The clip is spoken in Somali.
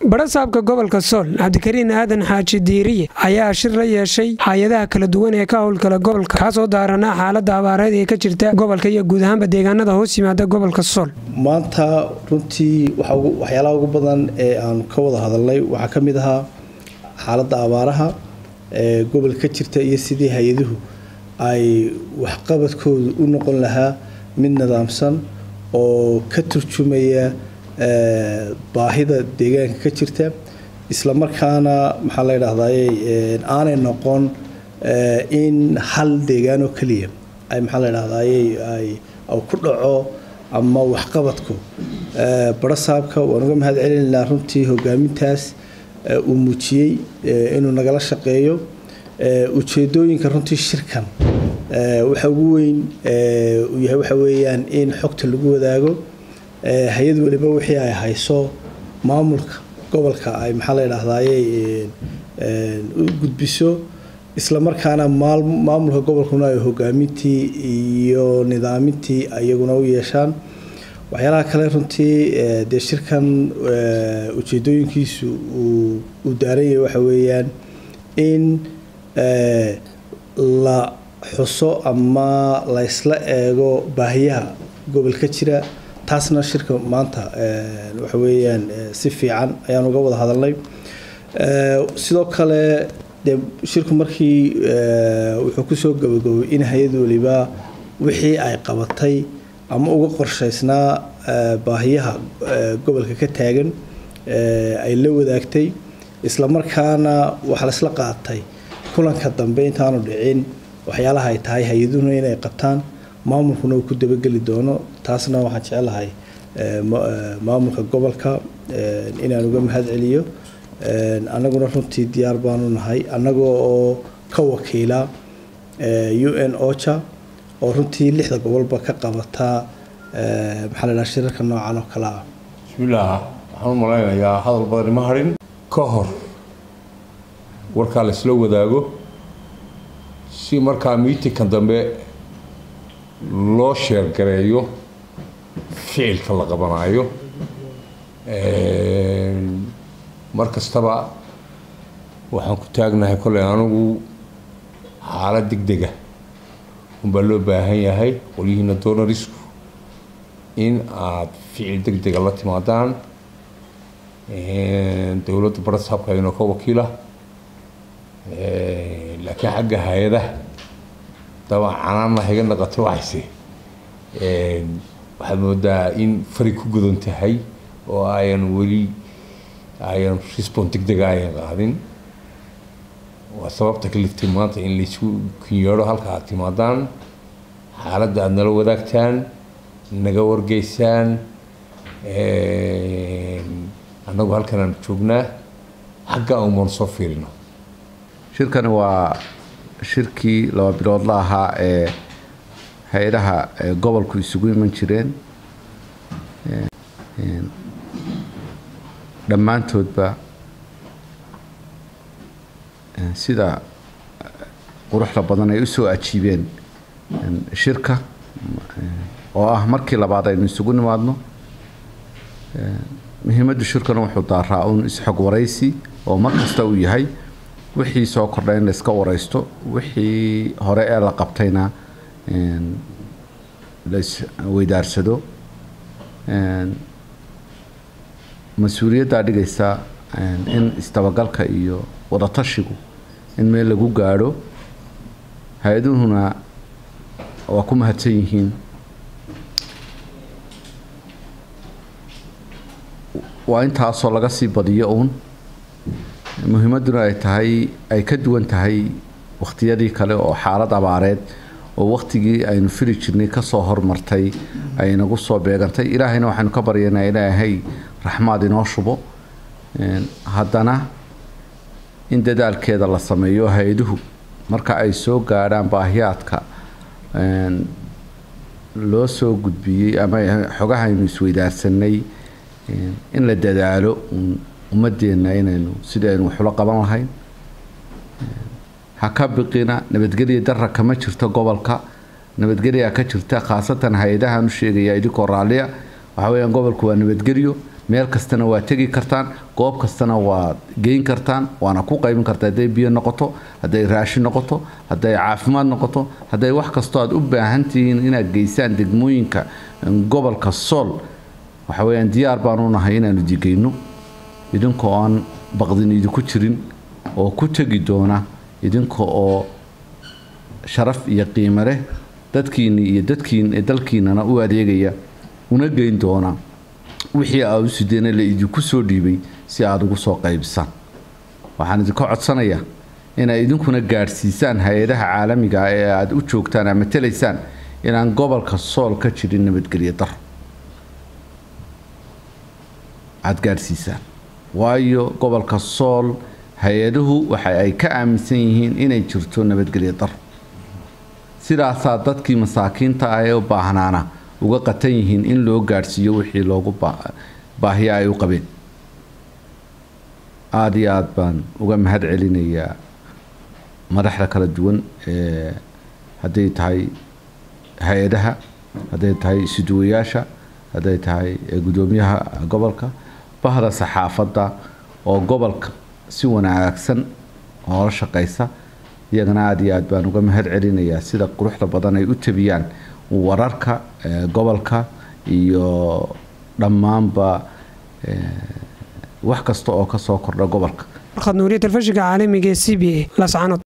barasaabka gobolka sool cabdikariin aadan xaaji diiriye ayaa shir la yeeshay hay-adaha kala duwan ee ka howlgala gobolka kaasoo daaranaa xaalada abaareed ee ka jirta gobolka iyo guud ahaanba deegaanada hoos yimaada gobolka sool maanta runtii waxyaalaha ugu badan ee aan ka wada hadalnay waxaa ka mid ahaa xaaladda abaaraha ee gobolka ka jirta iyo sidii hay-aduhu ay waxqabadkoodu u noqon lahaa mid nidaamsan oo ka turjumaya baahida deegaanka ka jirta isla markaana maxaa la ydhahdaye aanay noqon in hal deegaan oo keliya ay maxaa la ydhahdaye ay ku dhaco ama waxqabadku barasaabka waan uga mahad celinaynaa runtii hogaamintaas uu muujiyey inuu nagala shaqeeyo ujeedooyinka runtii shirkan waxa ugu weyn uu yahay waxa weeyaan in xogta lagu wadaago hay-ad waliba wixii ay hayso maamulka gobolka ay maxaa la ydhahdaye u gudbiso isla markaana maamulka gobolkuna ay hogaamintii iyo nidaamintii iyaguna u yeeshaan waxyaalaha kale runtii dee shirkan ujeedooyinkiisu uu daaranyay waxa weeyaan in la xuso ama laysla eego baahiyaha gobolka jira taasna shirka maanta waxa weeyaan si fiican ayaan uga wada hadalnay sidoo kale dee shirku markii wuxuu kusoo gabagabay in hay-ad waliba wixii ay qabatay ama uga qorshaysnaa baahiyaha gobolka ka taagan ay la wadaagtay isla markaana waxaa laisla qaatay kulanka dambe intaanu dhicin waxyaalaha ay tahay hay-aduhuna inay qabtaan maamulkuna uu ku dabageli doono taasna waxaan jecelahay maamulka gobolka inaan uga mahad celiyo annaguna runtii diyaar baanu nahay annagoo oo ka wakiila u n ocha oo runtii lixda gobolba ka qabataa maxaa la dhaha shirarka noocan oo kale ah bismillaah waxaan u malaynayaa hadal badani ma harin ka hor warkaa laysla wadaago si markaa miitinkan dambe loo sheergareeyo ficilka la qabanaayo mar kastaba waxaan ku taagnahay kolley anigu xaalad deg dega unbaa loo baahan yahay qolyihiina donarisku in aada ficil deg dega la timaadaan dowladda barasaabka inoo ka wakiila laakiin xagga hay-adaha dabcan canaanna higa naqato waxayse waxaad moodaa in fari ku gudan tahay oo ayan weli ayan respon deg dega ayan qaadin waa sababta ka liftay maanta in laysu kunyeedho halka aad timaadaan xaaladda aada nala wadaagtaan naga wargeysaan annagu halkan aan joognaa xagga umaan soo fiirino shirkani waa shirkii laba biloodla ahaa ee hay-adaha gobolku isugu iman jireen dhammaantoodba sida quruxda badan ay usoo ajiibeen shirka oo ah markii labaad aynu isugu nimaadno muhiimaddu shirkana wuxuu daaraa uun isxog waraysi oo mar kasta uu yahay wixii soo kordha in layska waraysto wixii hore ee la qabtayna laisweydaarsado mas-uuliyaddaa dhigaysa in isdabagalka iyo wadatashigu in meel lagu gaadho hay-aduhuna waa ku mahadsan yihiin waa intaasoo laga sii badiyo uun muhiimadduna ay tahay ay ka duwan tahay wakhtiyadii kale oo xaalad abaareed oo wakhtigii aynu fili jirnay kasoo hormartay ay inagu soo beegantay ilaahayna waxaynu ka baryanaa ilaahay raxmaad inoo shubo haddana in dadaalkeeda la sameeyo hay-aduhu marka ay soo gaadhaan baahiyaadka loo soo gudbiyey ama xogahaynu isweydaarsanay in la dadaalo ummadeenna inaynu sidii aynu waxula qaban lahayn ha ka biqina nabadgelya dara kama jirto gobolka nabadgelyaa ka jirta khaasatan hay-adahan u sheegaya idinkoo raalliya waxa weyaan gobolku waa nabadgelyo meel kastana waa tegi kartaan goob kastana waad geyn kartaan waana ku qaybin kartaa hadday biyo noqoto hadday raashin noqoto hadday caafimaad noqoto hadday wax kastoo aad u baahan tihiin inaad geysaan degmooyinka gobolka sool waxa weyaan diyaar baanu nahay inaanu digeyno idinka oo aan baqdin idinku jirin oo ku tegi doona idinka oo sharaf iyo qiimo leh dadkiini iyo dadkiin dalkiinana u adeegaya una geyn doona wixii aad u sideena la idinku soo dhiibay si aada ugu soo qaybisaan waxaan idinka codsanayaa inaad idinkuna gaadhsiisaan hay-adaha caalamiga ah ee aada u joogtaan ama matelaysaan inaan gobolka sool ka jirin nabadgelyo daro aada gaadhsiisaan waayo gobolka sool hay-aduhu waxa ay ka aaminsan yihiin inay jirto nabadgelyo daro sidaasaa dadkii masaakiinta ah ee u baahnaana uga qatan yihiin in loo gaadhsiiyo wixii loogu baahiya ay u qabeen aada iyo aada baan uga mahad celinayaa madaxda kala duwan ee hadday tahay hay-adaha hadday tahay isuduwayaasha hadday tahay guddoomiyaha gobolka bahda saxaafadda oo gobolka si wanaagsan oola shaqaysa iyagana aada iyo aad baan uga mahad celinayaa sida quruxda badan ay u tabiyaan wararka gobolka iyo dhammaanba wax kasta oo kasoo kordha gobolka warqad nuuriya telefishinka caalamiga ee c b a lascanood